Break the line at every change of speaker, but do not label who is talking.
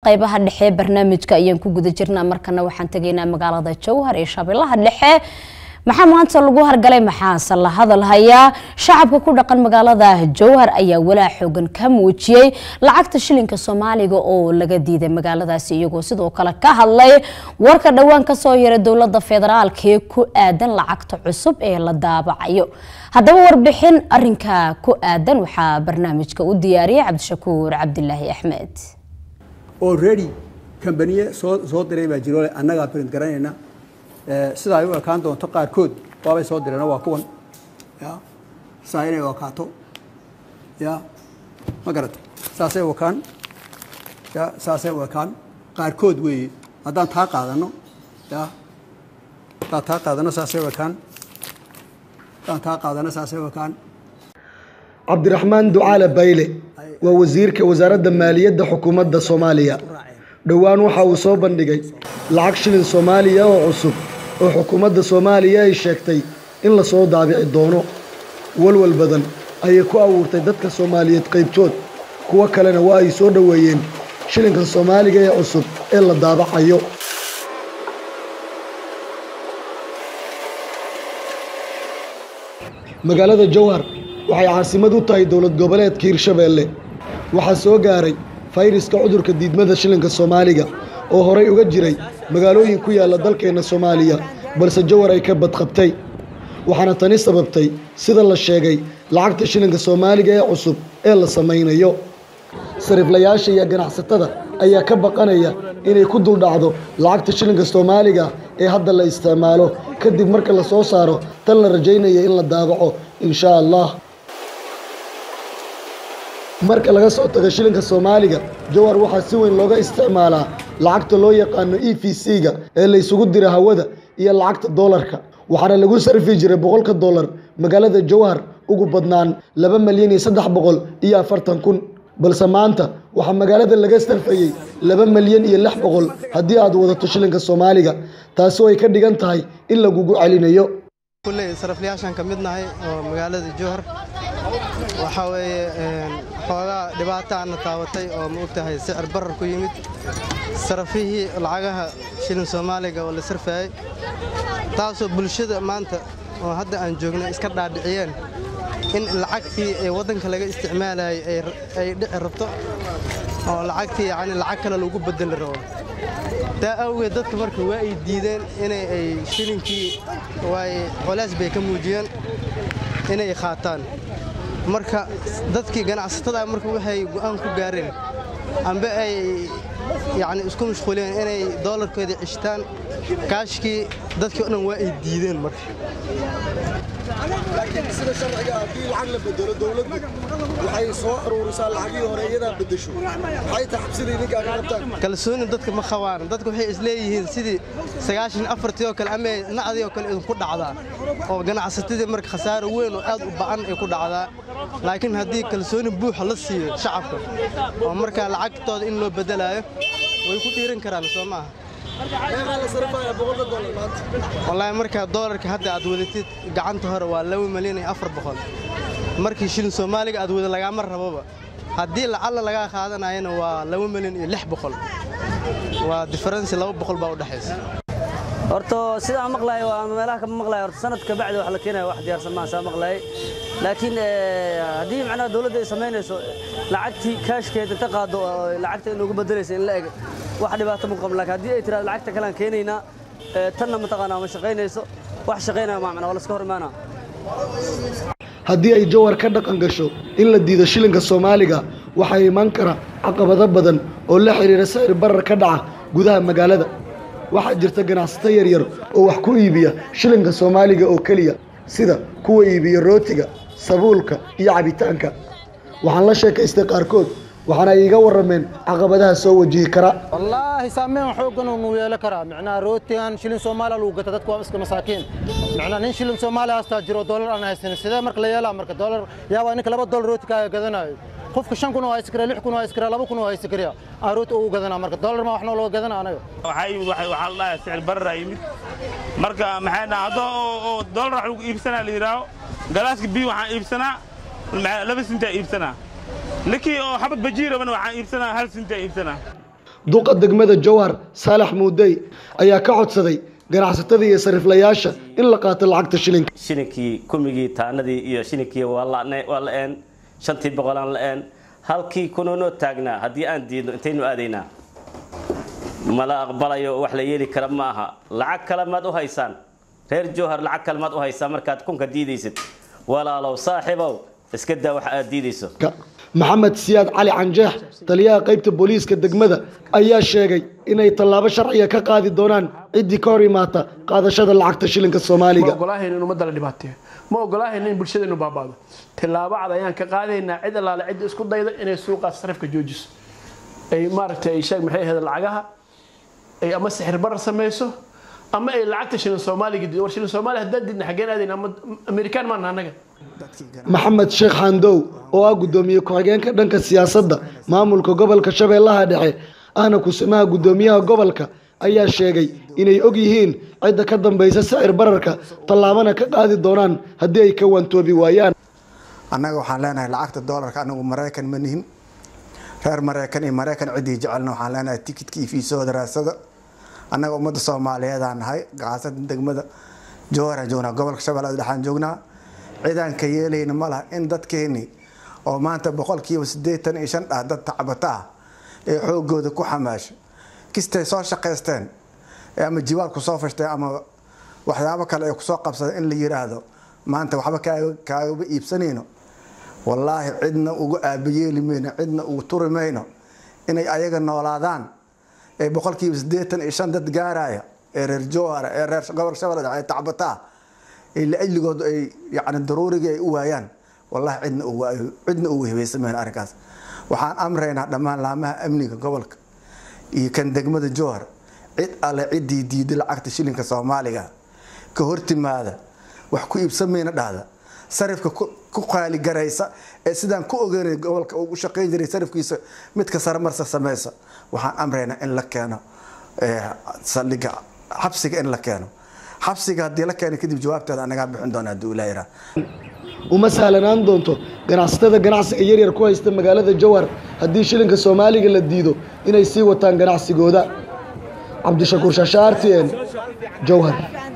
qaybaha dhexe barnaamijka ayaan ku guda jirnaa markana waxaan tegaynaa magaalada jowhar ee shabeellaha dhexe maxaa maanta lagu hargalay maxaase la hadal hayaa shacabka ku dhaqan magaalada jowhar ayaa walaa xoogan ka muujiyey lacagta shilinka soomaaliga oo laga diiday magaaladaasi iyagoo sidoo kale ka hadlay warka dhowaan kasoo yaray dowlada federaalk ee ku aadan lacagta cusub ee la daabacayo haddaba warbixin arinka ku aadan waxaa barnaamijka u diyaariyay cabdishakuur cabdilaahi axmed
already kambaniye soo soo diray baa jiro annagaa print garanayna sida ay u ekaan doonto qaarkood waabay soo direen waa kuwan ya saa inay ekaato ya ma garata saasay u ekaan ya saasay u ekaan qaarkood weeye haddaan taa qaadano ya haddaan taa qaadano saasay u ekaan haddaan taa qaadano saasay u ekaan
cabdiraxmaan ducaale bayle waa wasiirka wasaaradda maaliyadda xukuumadda soomaaliya dhowaan waxa uu soo bandhigay lacag shilin soomaaliya oo cusub oo xukuumadda soomaaliya ay sheegtay in la soo daabici doono walwal badan ayay ku abuurtay dadka soomaaliyeed qaybtood kuwo kalena waa ay soo dhoweeyeen shilinka soomaaliga ee cusub ee la daabacayo magaalada jowhar waxay caasimad u tahay dowlad goboleedka hirshabeelle waxaa soo gaaray fayraska cudurka diidmada shilinka soomaaliga oo horay uga jiray magaalooyin ku yaalla dalkeenna soomaaliya balse jowhar ay ka badqabtay waxaana tani sababtay sida la sheegay lacagta shilinka soomaaliga ee cusub ee la samaynayo sariflayaasha iyo ganacsatada ayaa ka baqanaya inay ku duldhacdo lacagta shilinka soomaaliga ee hadda la isticmaalo kadib marka la soo saaro tan la rajaynaya in la daabaco inshaa allah marka laga soo tago shilinka soomaaliga jowhar waxaa si weyn looga isticmaalaa lacagta loo yaqaano e v c-ga ee la isugu dira hawada iyo lacagta doolarka waxaana lagu sarfi jiray boqolka dollar magaalada jowhar ugu badnaan laba malyan iyo saddex boqol iyo afartan kun balse maanta waxaa magaalada laga sarfayey laba malyan iyo lix boqol haddii aad wadato shilinka soomaaliga taasoo ay ka dhigan tahay in lagugu celinayo
kulley saraflayaashaan ka mid nahay oo magaalada jowhar waxaa weeye xoogaa dhibaato aana taabatay oo ma og tahay sicir barar ku yimid sarafihii lacagaha shilin soomaaliga oo la sarfayey taasoo bulshada maanta oo hadda aan joognay iska dhaadhiciyeen in lacagtii ee waddanka laga isticmaalayay ay dhici rabto oo lacagtii yacni lacag kale lagu beddeli rabo taa awgeed dadka marka waa ay diideen inay ay shilinkii waay colays bay ka muujiyeen inay qaataan marka dadkii ganacsatada marka waxay go'aan ku gaareen amba ay yacni isku mashquuleen inay doolarkooda cishtaan kaashkii dadkii o dhan waa ay diideen marka
laakiin sida sharciga haddii lacag la bedelo dowladdu waxay soo aruurisaa lacagii hore iyadaa bedesho maxay tahay xabsida idinkaa ka qabtaan
kalsooni dadka ma qabaan dadku waxay isleeyihiin sidii sagaashan afartii oo kale ama nacdii oo kale idinku dhacdaa oo ganacsatadii marka khasaaro weyn oo aad u ba'an ay ku dhacdaa laakiin haddii kalsooni buuxa la siiyo shacabka oo markaa lacagtooda in loo bedelaayo way ku dhiiran karaan soo maaha wallaahi markaa doolarka hadda aad wadatid gacanta hore waa laba malyan iyo afar boqol markii shilin soomaaliga aad wada lagaama raboba haddii lacalla lagaa qaadanayana waa laba malyan iyo lix boqol waa diferensi laba boqol baa u dhexaysa
horta sidaan maqlahay waa meelaha kama maqlahay horta sanadka bacdi wax la keenaya wax diyaarsan maan saa maqlahay laakiin haddii macnaha dawladda ay samaynayso lacagtii kaashkeeda inta qaado lacagta in ugu bedelaysa in la eg wax dhibaato ma qabo laakiin haddii ay tiraado lacagta kale aan keenaynaa tanna mataqaanaa ma shaqaynayso wax shaqaynaya ma macnaa waa laska hor imaanaa
haddii ay jowhar ka dhaqan gasho in la diido shilinka soomaaliga waxaa iman kara caqabado badan oo la xidhiira sicir barar ka dhaca gudaha magaalada waxaa jirta ganacsato yaryar oo wax ku iibiya shilinka soomaaliga oo keliya sida kuwa iibiya rootiga sabuulka iyo cabitaanka waxaan la sheekaystay qaarkood waxaana ay iga warrameen caqabadaha soo wajihi kara
wallaahi saameyn xooggan uu yeelan karaa micnaha rootigan shilin soomaaliya lagu gata dadku waa iska masaakiin micnaha nin shilin soomaaliya hastaa jiro doolar aan haysanin sidee marka la yeelaa marka doolar yaabaa ninka laba doolar rooti kaaga gadanayo qofka shan kun oo haysan kara lix kun oo haysan kara laba kun oo haysan kara aan rooti ugu gadanaa marka doolar ma wax noo looga gadana anaga
waxaa yimid waxaa la dhahaa sicir barar yimid marka maxay dhahaa haddoo oo doolar wax lagu iibsanaa la yidhaaho galaaska biyo waxaan iibsanaa laba sintaa iibsanaa ninkii oo xabad bajiirabana waxaan iibsanaa hal sintaa iibsanaa
duqa degmada jowhar saalax muudey ayaa ka codsaday ganacsatada iyo sariflayaasha in la qaato lacagta shilinka
shilinkii kumigii taanadii iyo shilinkii waa la-een shantii boqolaan la-een halkii kununoo taagnaa haddii aan diidno intaynu aadaynaa mala aqbalayo wax la yeeli kara ma aha lacag kale maad u haysaan reer jowhar lacag kale maad u haysaan markaad kunka diidaysid walaalow saaxiibow iska daa wax aad diidayso
maxamed siyaad cali canjeex taliyaha qaybta booliiska degmada ayaa sheegay inay tallaabo sharciga ka qaadi doonaan ciddii ka hor imaata qaadashada lacagta shilinka soomaaliga
ma ogolaahayn in ummadda la dhibaateeyo ma ogolaahayn in bulshadeennu baabaado tillaabo cad ayaan ka qaadaynaa cid allaale cidda isku dayda inay suuqaas sarifka joojiso ay maaragtay ay sheeg maxay ahayd lacagaha ay ama sixir barar samayso ama ay lacagta shilin soomaaliga diido war shilin soomaaliya haddaan diidna xaggeen aadayna ama amerikaan maana annaga
maxamed sheekh xandow oo ah guddoomiye ku-xigeenka dhanka siyaasadda maamulka gobolka shabeellaha dhexe ahna kusimaha guddoomiyaha gobolka ayaa sheegay inay og yihiin cidda ka dambaysa sicir bararka tallaabana ka qaadi doonaan haddii ay ka waantoobi waayaan
annaga waxaan leenahay lacagta doolarka anagu maraykan ma nihin reer maraykan iyo maraykan ciddii jecelna waxaan leenahay tikidka iyo fiisahooda raasada annaga ummadda soomaaliyeedaan nahay gacaasada degmada jowharaan joognaa gobolka shabeellada dhexaan joognaa cidaan ka yeelayna ma laha in dadkeeni oo maanta boqolkiiba siddeetan iyo shan ah dad tacbata ah ee xoogooda ku xamaasha kistay soo shaqaysteen ama jiwaal ku soo fashteen ama waxyaabo kale ay kusoo qabsadeen in la yiraahdo maanta waxba kaagaba iibsanayno wallaahi cidna uga aabayeeli mayno cidna ugu turi mayno inay ayaga noolaadaan ee boqolkiiba siddeetan iyo shan dad gaaraya ee reer jowhara ee reer gobolka shabeellada ee tacbataa ee laajligood ay yacni daruurigii ay u waayaan wallahi cidna ugu cidna ugu hibaysamayno arrinkaas waxaan amraynaa dhammaan laamaha amniga gobolka iyo kan degmada jowhar cid alle ciddii diiday lacagta shilinka soomaaliga ka hortimaada wax ku iibsamayna dhahda sarifka ku qaaligaraysa ee sidaan ku ogeynay gobolka uu u shaqayn jiray sarifkiisa midka saramarsa samaysa waxaan amraynaa in la keeno saldhiga xabsiga in la keeno xabsiga haddii la keeno kadib jawaabteeda anagaa bixin doona haddii ilaa yaraa
uma sahlanaan doonto ganacsatada ganacsiga yaryar ku haysta magaalada jowhar haddii shilinka soomaaliga la diido inay sii wataan ganacsigooda cabdishakuur shaasha r t n jowhar